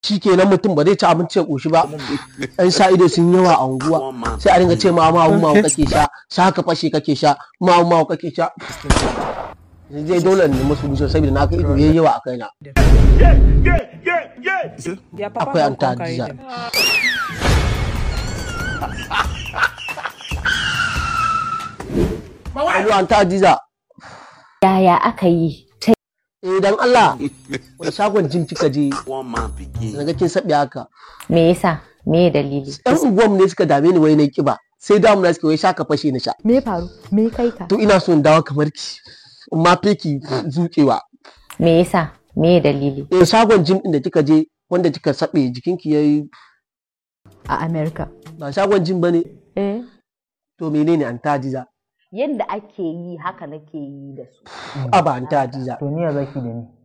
shi kenan mutum ba zai ci abinci ya ƙoshi ba ɗan sa ido sun yawa a unguwa sai a dinga ce ma mawu mawu kake sha sha ka fashe kake sha mawu mawu kake sha zai dole ne musu bushe saboda na ga ido yayi yawa a kaina Their papa akwai don an come ta carry diza them. Alo an ta diza Yaya aka yi ta eh dan Allah wani shagon jin kika je daga kin sabi haka me yasa me dalili yan unguwan ne suka dame ni wai na kiba sai damu na suke wai sha ka fashe na sha me ya faru me kai ka to ina so in dawo kamar ki in ma fe ki zuƙewa me yasa me dalili eh shagon jim din da kika je wanda kika sabe jikinki yayi a America ba shagon jim bane eh to menene an ta diza yadda ake yi haka nake yi da su a ba an ta diza to ni ya zaki da ni